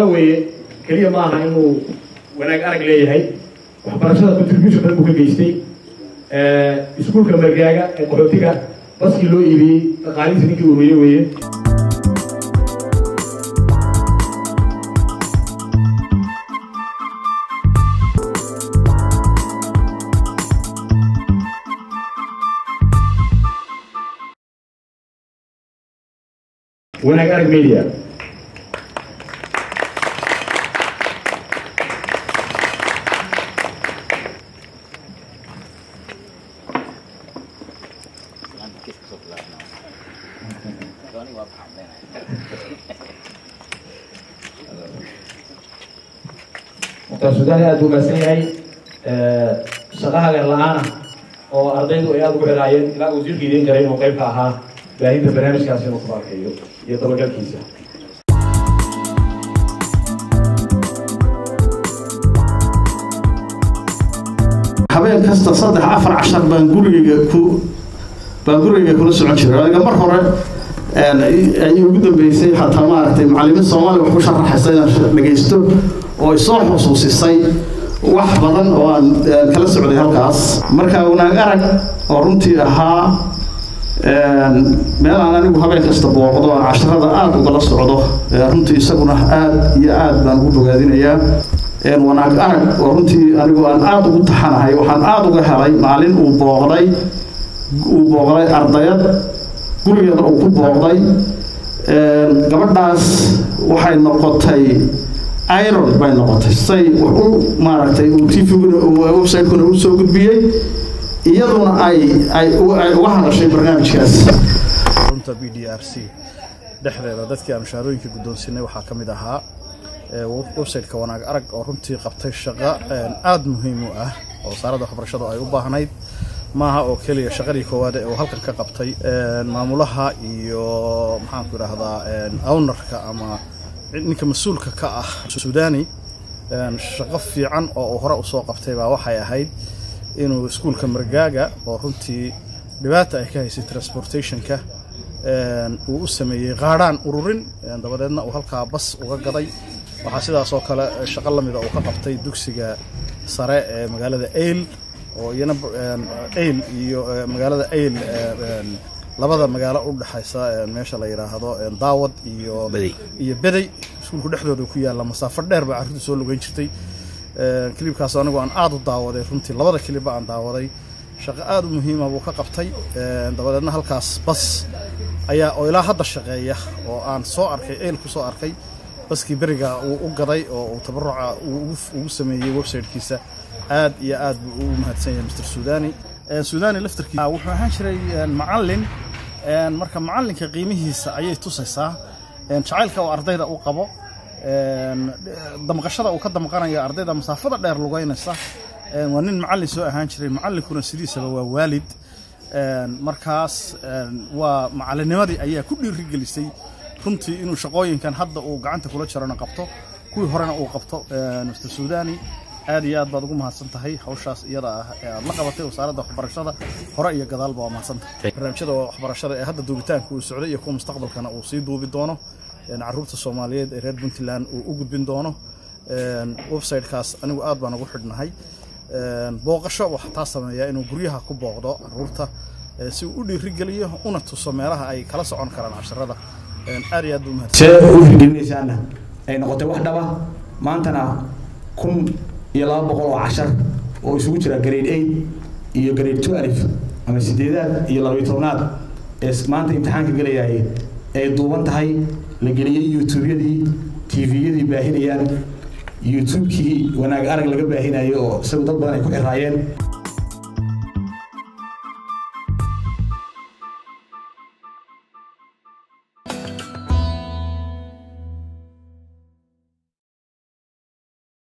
weeye keliya ma aha inuu wanaag arag leeyahay waxbarashada contribution badan buu ka geystay iskuulka margaaga ee qaxootiga baskii loo iibiyey dhaqaalihiisa ninkii ururiye weeye wanaag arag media mukhtaar suudani aada buu mahadsan yahay shaqa hagar la-aana oo ardaydu ay aada ugu xiraayeen ilaa uu wasiirka idiin jaray inuu qayb ka ahaa baahinta barnaamijkaasi inuu ku barkeeyo iyo dabagalkiisa habeen kasta saddex afar cashar baan gurigayga ku baan gurigayga kula socon jiray aniga mar hore ay ugu dambeysay xataa maaragtay macallimiin soomaaliya wax ku sharaxaysa inaan dhegaysto oo isoo xusuusisay wax badan oo aan kala socday halkaas marka wanaag arag oo runtii ahaa meel aan anigu habeen kasta booqdo aan casharada aada ugala socdo runtii isaguna aada iyo aada baan ugu bogaadinayaa wanaag arag oo runtii anigu aan aada ugu taxanahay waxaan aada uga helay maalin uu booqday uu booqday ardayad gurigeeda uu ku booqday gabadhaas waxay noqotay iron bay noqotay say wax u maaragtay uu tvguna website-kuna u soo gudbiyey iyaduna ay ay uga hadashay barnaamijkaas runta b d r c dhexdeeda dadkii aan mushaarooyinka guddoonsinay waxaa ka mid ahaa website-ka wanaag arag oo runtii qabtay shaqo aada muhiim u ah oo wasaaradda waxbarashadu ay u baahnayd maaha oo keliya shaqadii koowaad ee uu halkan ka qabtay maamulaha iyo maxaanku idhaahdaa ownarka ama ninka mas-uulka ka ah suudani shaqo fiican oo uu hore usoo qabtay baa waxay ahayd inuu iskuulka margaaga oo runtii dhibaata ay ka haysay transportationka uu u sameeyey qaadhaan ururin dabadeedna uu halkaa bas uga gaday waxaa sidaas oo kale shaqo lamida uu ka qabtay dugsiga sare ee magaalada ayl oo iyana ayl iyo magaalada ayl labada magaalo u dhexaysa meesha la yidhaahdo daawad iyo iyo bedey iskuulku dhexdooda ku yaalla masaafo dheer baa carruurtu soo lugeyn jirtay kilibkaas anigu aan aada u daawaday runtii labada kilibba aan daawaday shaqo aada u muhiima buu ka qabtay dabadeedna halkaas bas ayaa oo ilaa hadda shaqeeya oo aan soo arkay ayl ku soo arkay baskii beriga uu u gaday oo uu tabaruca ugu sameeyey websitekiisa aad iyo aad buu ugu mahadsan yahay mr suudani suudani laftarkiisa wuxuu ahaan jiray macallin marka macallinka qiimihiisa ayay tusaysaa jacaylka oo ardayda u qabo damqashada uu ka damqanayo ardayda masaafada dheer lugeynaysa waa nin macallin soo ahaan jiray macallinkuna sidiisaba waa waalid markaas waa macallinnimadii ayaa ku dhiirigelisay runtii inuu shaqooyinkan hadda uu gacanta kula jirana qabto kuwii horena uu qabto mr suudani aad iyo aad baad ugu mahadsan tahay hawshaas iyada ah ee aad la qabatay wasaaradda waxbarashada hore iyo gadaalba waa mahadsan tahay barnaamijyada waxbarashada ee hadda duubitaanka uu socday iyo kuwa mustaqbalkana uu sii duubi doono caruurta soomaaliyeed ee reer puntland uu u gudbin doono websitekaas anigu aad baan ugu xidhnahay booqasho waxaa taa sameeyaa inuu guryaha ku booqdo caruurta si uu u dhiirigeliyo una tuso meelaha ay kala socon karaan casharada aad iyo aad buu mahadsan see u hirgelinaysaana ay noqotay wax dhaba maantana kun iyo laba boqol oo cashar oo isugu jira grade eight iyo grade twelve ama sideedaad iyo labayo tobnaad ee maanta imtixaanka gelayay ay duuban tahay la geliyey youtubeyadii tviyadii baahinayaan youtubekii wanaag arag laga baahinayo oo isagu dad badan ay ku xiraayeen